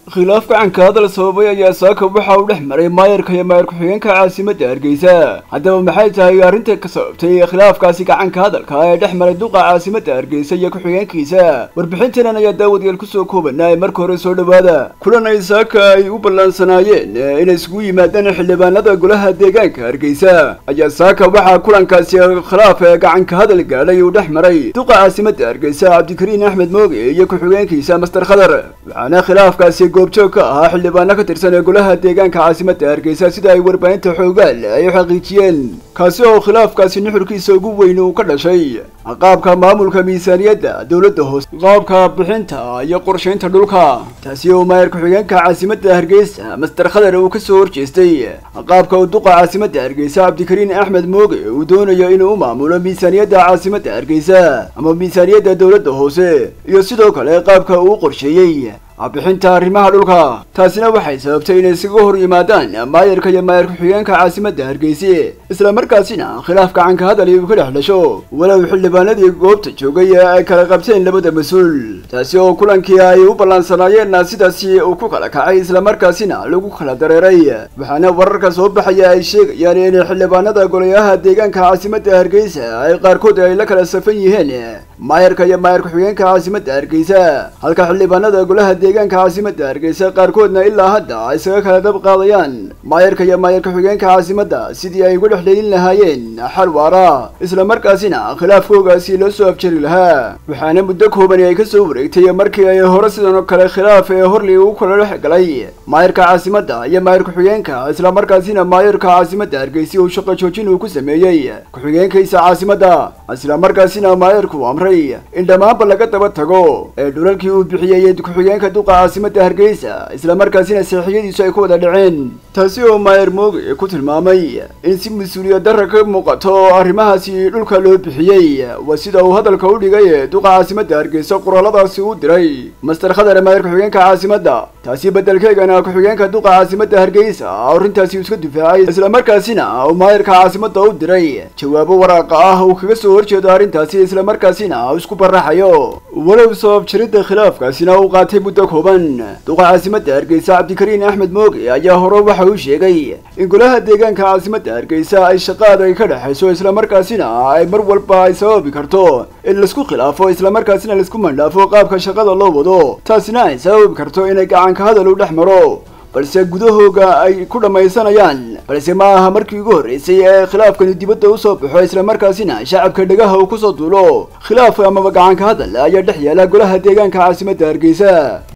khilaaf gacanka hadal sababay ayaa saaka waxa uu dhex maray maayarka iyo maayar ku-xigeenka caasimadda hargeysa haddaba maxay tahay arrinta ka sababtay khilaafkaasi gacanka hadalka ee dhex maray duqa caasimadda hargeysa iyo ku-xigeenkiisa warbixintanan ayaa daawadayaal kusoo koobanaa ee marka hore soo dhowaada kulan ay saaka ay u ballaansanaayeen inay isugu yimaadaan xildhibaanada golaha deegaanka hargeysa ayaa saaka waxaa kulankaasi khilaaf ee gacanka hadal gaadhay uu dhex maray duqa caasimadda hargeysa cabdikariin axmed mooge iyo ku-xigeenkiisa master khadar waxaana khilaafkaasi goobjoog ka ahaa xildhibaano ka tirsan ee golaha deegaanka caasimadda hargeysa sida ay warbaahinta xoogaal ay u xaqiijiyeen kaasi oo khilaafkaasi nuxurkiisa ugu weyn uu ka dhashay qaabka maamulka miisaaniyadda dowladda hoose qaabka bixinta iyo qorshaynta dhulka taasi oo maayar ku-xigeenka caasimadda hargeysa master khadar uu kasoo horjeestay qaabka uu duqa caasimadda hargeysa cabdikariin axmed mooge uu doonayo inuu u maamulo miisaaniyadda caasimadda hargeysa ama miisaaniyadda dowladda hoose iyo sidoo kale qaabka uu qorsheeyey bixinta arrimaha dhulka taasina waxay sababtay inay isaga hor yimaadaan maayarka iyo maayar ku-xigeenka caasimadda hargeysa isla markaasina khilaaf gacanka hadal uu ka dhex dhasho walow xildhibaanadii goobta joogay ee ay kala qabteen labada mas-uul taasi oo kulankii ay u ballaansanaayeenna sidaasi uu ku kala kacay isla markaasina lagu kala dareeray waxaana wararka soo baxaya ay sheegayaan in xildhibaanada golayaha deegaanka caasimadda hargeysa ay qaarkood ay la kala safan yihiin maayarka iyo maayar ku-xigeenka caasimadda hargeysa halka xildhibaanada golaha deegaanka caasimadda hargeysa qaarkoodna ilaa hadda ay isaga kala dab qaadayaan maayarka iyo maayar ku-xigeenka caasimadda sidii ay uga dhexleelin lahaayeen xal waara isla markaasina khilaafkoogaasi loo soo afjari lahaa waxaana muddo koobani ay kasoo wareegtay markii ay hore sidan oo kale khilaaf ee horley uu kala dhex galay maayarka caasimadda iyo maayar ku-xigeenka isla markaasina maayarka caasimadda hargeysa uu shaqo joojin uu ku sameeyey ku-xigeenkiisa caasimadda isla markaasina maayarku amray in dhammaanba laga daba tago ee dhulalkii uu bixiyey ku-xigeenka duqa caasimadda hargeysa isla markaasina saxiixyadiisu ay ku wada dhaceen taasi oo maayar mooge ku tilmaamay in si mas-uuliyad darra ka muuqato arrimahaasi dhulka loo bixiyey waa sida uu hadalka u dhigay duqa caasimadda hargeysa qoraaladaasi u diray master khadar maayar ku-xigeenka caasimadda taasi beddelkeegana ku-xigeenka duqa caasimadda hargeysa arrintaasi iska difaacay isla markaasina uu maayarka caasimadda u diray jawaabo waraaqa ah uu kaga soo horjeedo arrintaasi isla markaasina uu isku baraxayo walow sabab jiridda khilaafkaasina uu qaatay muddo kooban duqa caasimadda hargeysa cabdikariin axmed mooge ayaa hore waxa uu sheegay in golaha deegaanka caasimadda hargeysa ay shaqaad ay ka dhexayso isla markaasina ay mar walba ay sababi karto in laisku khilaafo isla markaasina laisku mandhaafo qaabka shaqada loo wado taasina ay sababi karto inay gacanka hadal u dhex maro balse gudahooga ay ku dhammaysanayaan balse ma aha markii ugu horreysay ee khilaafkani dibadda u soo baxo isla markaasina shacabka dhegaha uu kusoo duulo khilaaf amaba gacanka hadal ayaa dhex yaala golaha deegaanka caasimadda hargeysa